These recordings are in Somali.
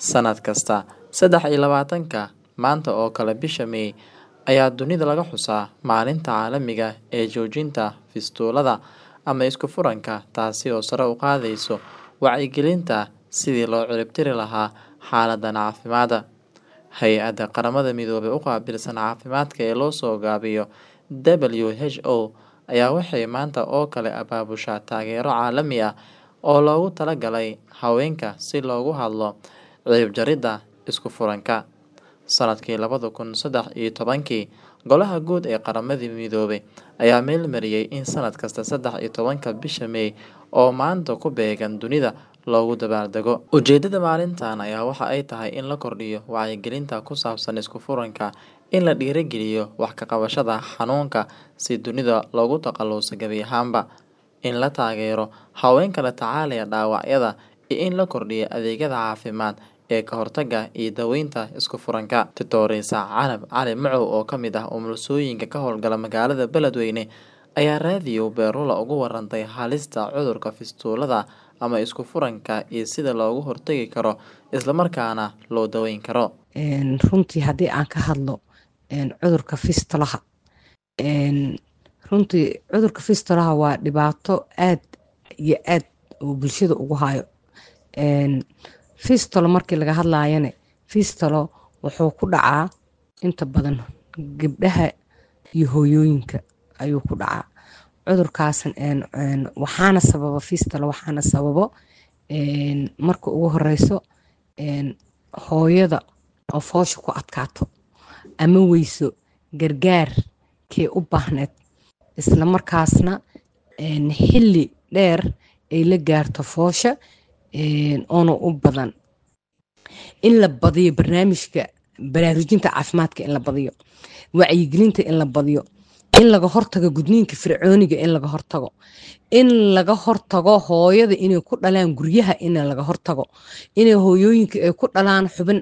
Sannad kasta, saddex iyo labaatanka maanta oo kale bisha May ayaa dunida laga xusaa Maalinta Caalamiga ah ee Joojinta Fistulada ama Isku-furanka, taasi oo sare u qaadaysa wacyigelinta sidii loo cirib tiri lahaa xaaladdan caafimaad. Hay'adda Qaramada Midoobay u qaabilsan Caafimaadka ee la soo gaabiyo WHO ayaa waxay maanta oo kale abaabushaa taageero caalami ah oo loogu talagalay haweenka si looga hadlo cirib jaridda isku-furanka. Sannadkii labada kun saddex iyo tobankii, Golaha Guud ee Qaramada Midoobay ayaa meelmariyay in sanad kasta saddex iyo tobanka bisha May oo maanta ku beegan dunida loogu dabaaldego. Ujeedada maalintan ayaa waxa ay tahay in la kordhiyo wacyigelinta ku saabsan isku-furanka, in la dhiirrigeliyo wax ka qabashada xanuunka si dunida looga takhaluso gebi ahaanba, in la taageero haweenka la tacaalaya dhaawacyada, iyo in la kordhiyo adeegyada caafimaad ee ka hortagga iyo daaweynta isku-furanka. Doctoressa Canab Cali Macow oo ka mid ah umulisooyinka ka howlgala magaalada Beledweyne ayaa raadiyo Beerula uga warantay halista cudurka fistulada ama isku-furanka iyo sida looga hortagi karo isla markaana loo daweyn karo. runtii haddii aan ka hadlo cudurka fistulaha runtii cudurka fistulaha waa dhibaato aad iyo aad oo bulshada ugu hayo fistolo markii laga hadlayane fistolo wuxuu ku dhacaa inta badan gabdhaha iyo hooyooyinka ayuu ku dhacaa cudurkaas waxaana sababa fistolo waxaana sababo marka ugu horeyso hooyada oo foosha ku adkaato ama weyso gargaar kee u baahneed isla markaasna xilli dheer ay la gaarto foosha oona u badan in la badiyo barnaamijka baraarujinta caafimaadka in la badiyo wacyigelinta in la badiyo in laga hortago gudniinka fircooniga in laga hortago in laga hortago hooyada inay ku dhalaan guryaha in laga hortago inay hooyooyinka ay ku dhalaan xubin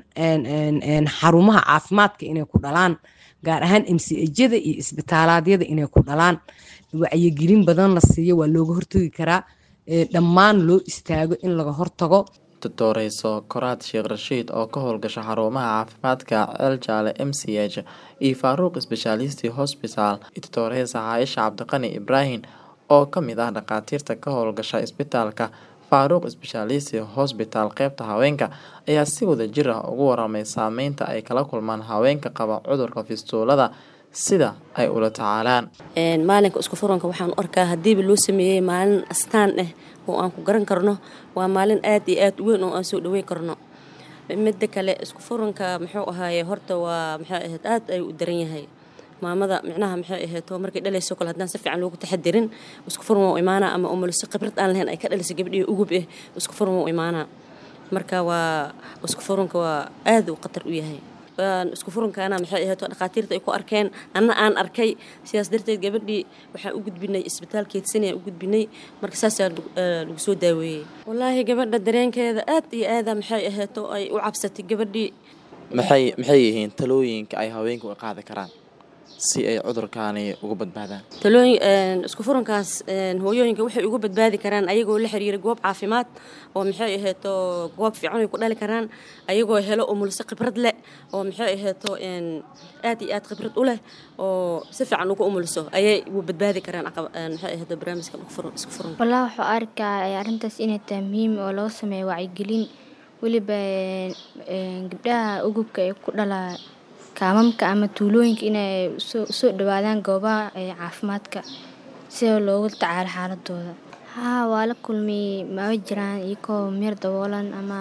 xarumaha caafimaadka inay ku dhalaan gaar ahaan mcjada iyo isbitaalaadyada inay ku dhalaan wacyigelin badan la siiyo waa looga hortagi karaa dhammaan loo istaago in laga hortago Doctoressa Koraad Sheekh Rashiid oo ka howlgasha xarumaha caafimaadka Ceel Jaale MCH iyo Faaruq Specialist Hospital iyo Doctoressa Caaisha Cabdiqani Ibraahin oo ka mid ah dhakhaatiirta ka howlgasha isbitaalka Faaruq Specialist Hospital qaybta haweenka ayaa si wadajir ah uga waramay saameynta ay kala kulmaan haweenka qaba cudurka fistulada sida ay ula tacaalaan. maalinka isku-furanka waxaan u arkaa haddiiba loo sameeyey maalin astaan ah oo aan ku garan karno waa maalin aad iyo aad u weyn oo aan soo dhaweyn karno midda kale isku-furanka muxuu ahaaye horta waa maxay ahayd aad ayuu u daran yahay maamada micnaha maxay ahayd oo markay dhalayso kale haddaan si fiican loogu taxadirin isku-furan waa u imaanaa ama umuliso khibrad aan lahayn ay ka dhalisay gabdhihii ugub ah isku-furan waa u imaanaa marka waa isku-furanka waa aad uu khatar u yahay isku-furankaana maxay ahayd oo dhakhaatiirta ay ku arkeen anna aan arkay sidaas darteed gabadhii waxaan u gudbinay isbitaal keedsanay aan u gudbinay marka saasaa lagu soo daaweeyey wallaahi gabadha dareenkeeda aad iyo aada maxay ahayd oo ay u cabsatay gabadhii Maxay maxay yihiin talooyinka ay haweenku u qaadi karaan si ay cudurkaani uga badbaadaan? talooyin isku-furankaas hooyooyinka waxay uga badbaadi karaan ayagoo la xiriira goob caafimaad oo maxay ahayd oo goob fiican ay ku dhali karaan ayagoo helo umuliso khibrad leh oo maxay ahayd oo aad iyo aad khibrad u leh oo si fiican ugu umuliso ayay uga badbaadi karaan maxay ahayd barnaamijka isku-furanka walaa waxuu arkaa arrintaas inay tahay muhiim oo loo sameeyo wacyigelin weliba gabdhaha ugubka ee ku dhalaa kaamamka ama tuulooyinka inay usoo dhawaadaan goobaha caafimaadka sida loogu tacaalo xaaladooda haa waa la kulmiyey ma jiraan iyagoo meer daboolan ama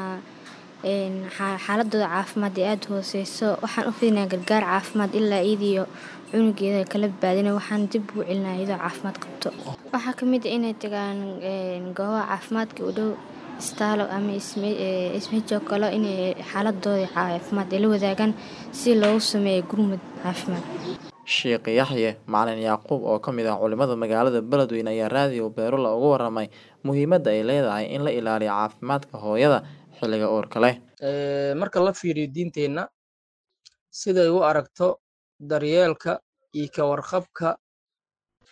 xaaladooda caafimaad ee aada hooseyso waxaan u fidinaa gargaar caafimaad ilaa iyadiyo cunugeeda kala badbaadina waxaan dib ugu celinaa iyadoo caafimaad qabto waxaa kamid a inay tagaan goobaha caafimaadka u dhow istaalo ama ismejo kalo inay xaaladooda caafimaad ay la wadaagaan si loogu sameeyo gurmud caafimaad Sheekh Yaxye Macalin Yacquub oo ka mid ah culimada magaalada Beledweyne ayaa raadiyo Beerula uga waramay muhiimadda ay leedahay in la ilaaliyo caafimaadka hooyada xilliga uurka leh. marka la fiiriyo diinteenna siday u aragto daryeelka iyo ka warqabka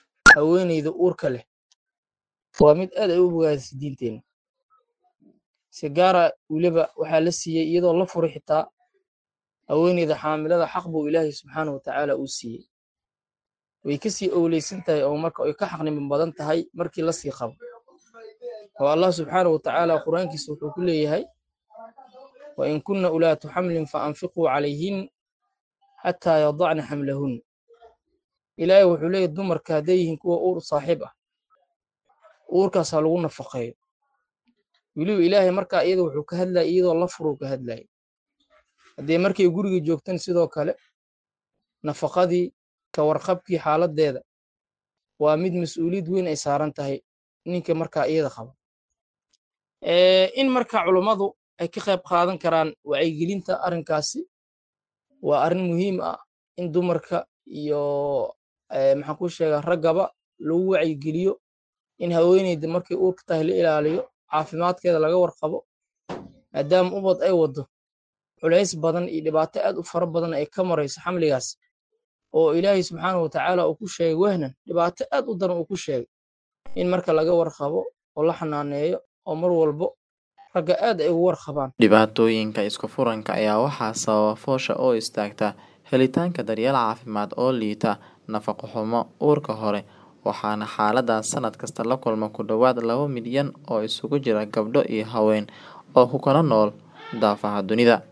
haweeneyda uurka leh waa mid aad ay u bogaadisay diinteenna si gaara weliba waxaa la siiyey iyadoo la furay xitaa haweeneyda xaamilada xaq buu ilaahay subxaanahu watacaala uu siiyey way kasii owleysan tahay oo marka ay ka xaqnimo badan tahay markii la sii qabo oo allah subxaanahu watacaala qur-aankiisa wuxuu ku leeyahay wa in kunna ulaatu xamlin fa anfiquu calayhin xataa yadacna xamlahun ilaahay wuxuu leeyahay dumarka hadday yihiin kuwa uur saaxiib ah uurkaas ha lagu nafaqeeyo weliba ilaahay markaa iyada wuxuu ka hadlaya iyadoo la furuu ka hadlaya haddee markay guriga joogtan sidoo kale nafaqadii ka warqabkii xaaladdeeda waa mid mas-uuliyad weyn ay saaran tahay ninka markaa iyada qaba in markaa culummadu ay ka qayb qaadan karaan wacyigelinta arrinkaasi waa arrin muhiim ah in dumarka iyo maxaan ku sheegaa raggaba lagu wacyigeliyo in haweeneyda markay uurka tahay la ilaaliyo caafimaadkeeda laga warqabo maadaama ubad ay waddo culays badan iyo dhibaato aad u fara badan ay ka marayso xamligaas oo ilaahay subxaanahu watacaala uu ku sheegay wahnan dhibaato aad u daran uu ku sheegay in marka laga warqabo oo la xanaaneeyo oo mar walbo ragga aad ay ugu warqabaan dhibaatooyinka isku furanka ayaa waxaa sababa foosha oo istaagta helitaanka daryeel caafimaad oo liita nafaqo xumo uurka hore waxaana xaaladaas sanad kasta la kulma ku dhowaad laba milyan oo isugu jira gabdho iyo haween oo ku kala nool daafaha dunida